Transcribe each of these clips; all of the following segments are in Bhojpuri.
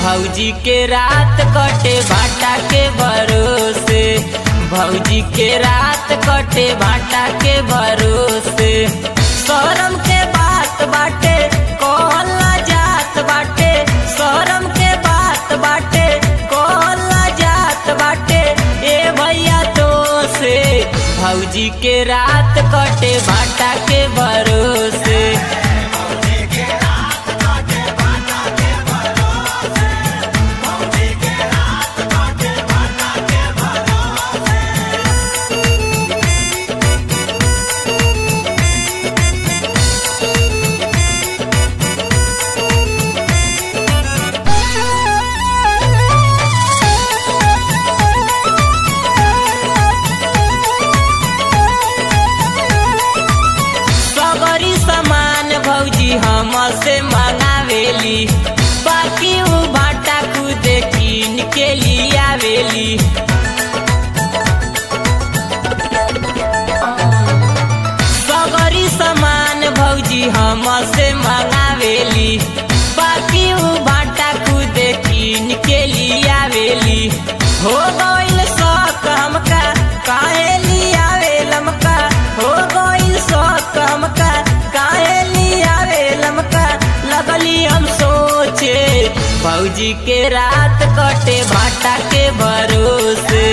भौजी के रात कटे भाटा के भरोसे भौजी के रात कटे भाटा के भरोसे शरम के बात बाटे कहला जात बाटे शरम के बात बाटे कहला जात बाटे ए भैया तो से भौजी के रात कटे भाटा के भरोसे सगरी सामान भौजी हमसे मंगावेली बाकी उ भाटा खुद कीन के लियावेली सगरी सामान भौजी हमसे मंगावेली बाकी उ भाटा खुद कीन के लियावेली हो गइल शौक हमका काहे लियावे लमका हो गइल शौक हमका काहे लियावे लमका लगली हम सोचे भौजी के रात कटे भाटा के भरोसे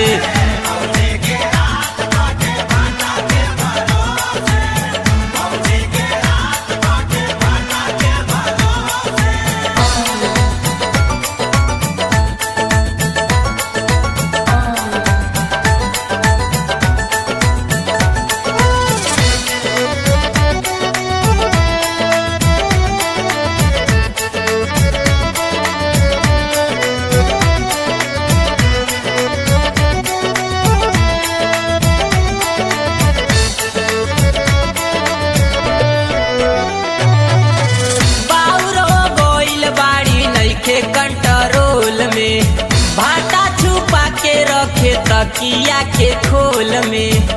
बाउरो गोइल बाड़ी नइखे कंट्रोल में भाटा छुपा के रखे तकिया के खोल में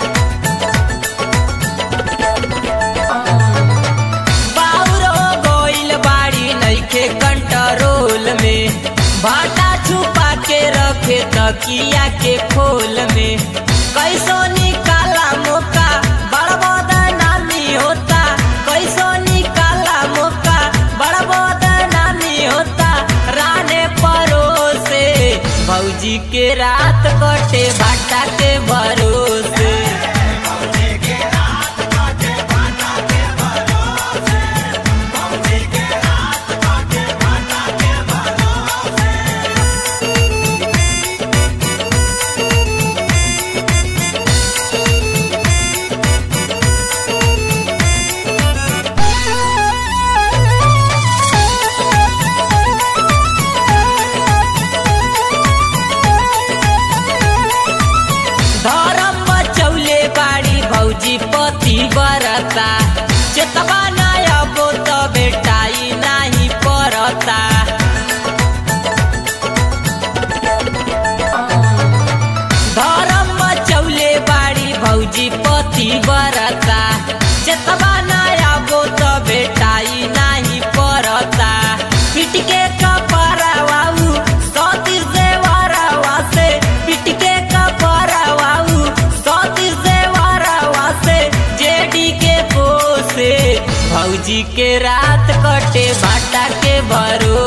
बाउरो गोइल बाड़ी नइखे कंट्रोल में भाटा छुपा के रखे तकिया के खोल में कैसो निकाला मौका बड़ बदनामी होता कैसो निकाला मौका बड़ बदनामी होता राने परोसे भौजी के रात कटे भाटा के भरोसे धर्म बचौले बाड़ी भौजी पति बरता चेतवा नया बोत बेटाई नाही परता धर्म बचौले बाड़ी भौजी पति बरता चेतवा नया बोत बेटाई नाही परता पिटके कपरवाऊ सतीश देवरवा से पिटके कपरवाऊ सतीश देवरवा से जेडी के पोसे भौजी के रात कटे भाटा के भरो